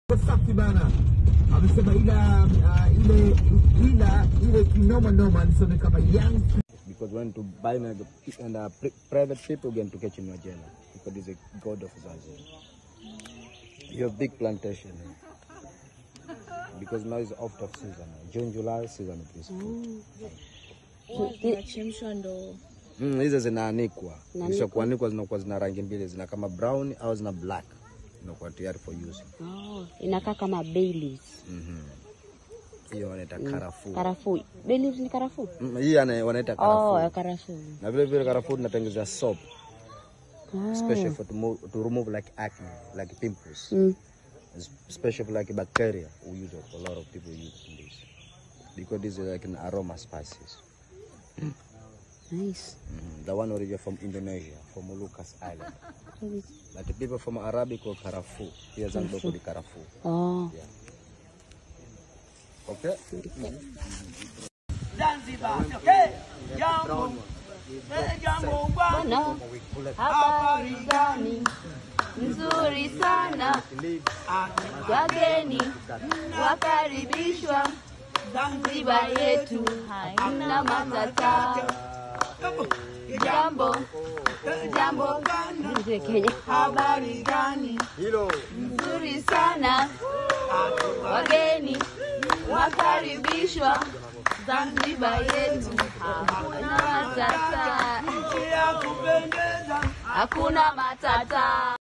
safi bana, amesema ila uh, ile ila ile kinoma noma alisema kama young because when to buy and, and uh, pri- private people going to catch in your jail because he's a god of Zanzibar. You have big plantation here. because now it's out of season. June, July season of this fruit. zinachemshwa ndo Mm, hizo zinaanikwa. Inaanikwa. Kisha kuanikwa zinakuwa zina rangi mbili, zina kama brown au zina black. Inakuwa tayari for use. oh, inakaa kama bay leaves. Mhm. Hiyo wanaita karafuu. Karafuu. Bay leaves ni karafuu? Mm, Hii ana- wanaita Oh, karafuu. ya karafuu. Na vile vile karafuu tunatengeneza soap Oh. special for to, move, to remove like acne, like pimples. Mm. It's special for like bacteria. We use it. A lot of people use this because this is like an aroma spices. Nice. Mhm. The one origin from Indonesia, from Molucas Island. But the people from Arabic call karafu. Here Zanzibar call it karafu. Oh. Okay. Bwana, habari gani? Nzuri sana. Wageni wakaribishwa Zanzibar yetu haina matata. Jambo jambo gani? Kenya. Habari gani? Nzuri sana. Wageni wakaribishwa Zanzibar yetu hakuna matata. Hakuna matata.